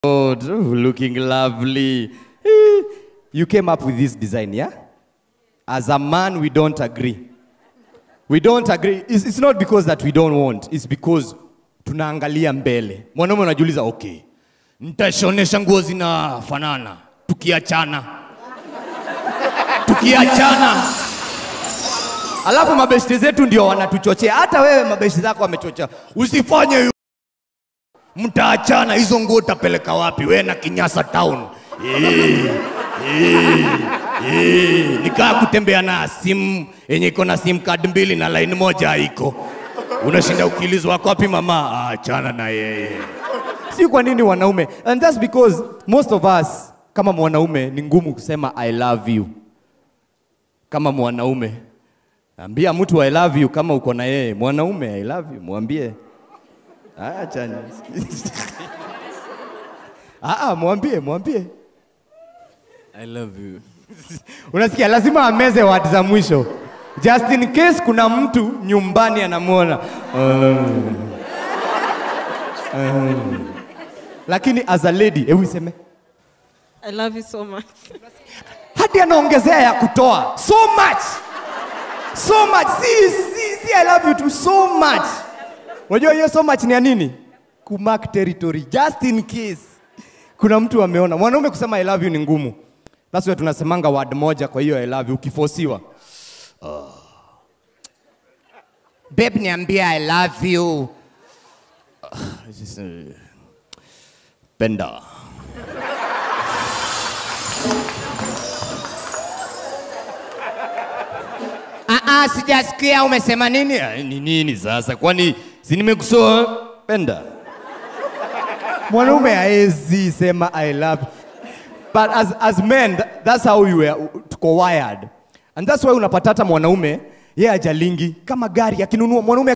God, oh, looking lovely. Eh, You came up with this design, yeah? As a man, we don't agree. We don't agree. It's, it's not because that we don't want. It's because tunaangalia mbele. Mwanaume unajiuliza, okay, nitashonesha nguo zinafanana tukiachana, tukiachana. Alafu mabeshte zetu ndio wanatuchochea. Hata wewe mabeshte zako wamechochea, usifanye hiyo mtaachana, hizo nguo utapeleka wapi? We na Kinyasa town Eh, eh, eh. nikaa kutembea na simu yenye iko na sim card mbili na line moja haiko. Unashinda ukiulizwa wako wapi mama? Ah, achana na yeye. Si kwa nini wanaume? And that's because most of us kama mwanaume ni ngumu kusema I love you. Kama mwanaume ambia mtu I love you kama uko na yeye. Mwanaume I love you, mwambie Acha nisikie. Ah, ah, mwambie, mwambie. I love you. Unasikia, lazima ameze word za mwisho just in case kuna mtu nyumbani anamwona um, um. Lakini as a lady, hebu iseme I love you so much. hadi anaongezea ya kutoa so much so much si, si, si I love you too so much. Unajua hiyo so much ni ya nini? Kumark territory just in case kuna mtu ameona. Mwanaume kusema I love you ni ngumu. That's why tunasemanga word moja kwa hiyo I love you ukifosiwa. Uh. Babe niambia I love you. Uh, this is, uh, Penda. Ah, ah, sijasikia umesema nini? Ah, Ni nini sasa? Kwani si nimekusoa penda? Mwanaume haezi sema I love. But as, as men, tha- that's how we were tuko wired. And that's why unapata hata mwanaume yeye ajalingi kama gari akinunua mwanaume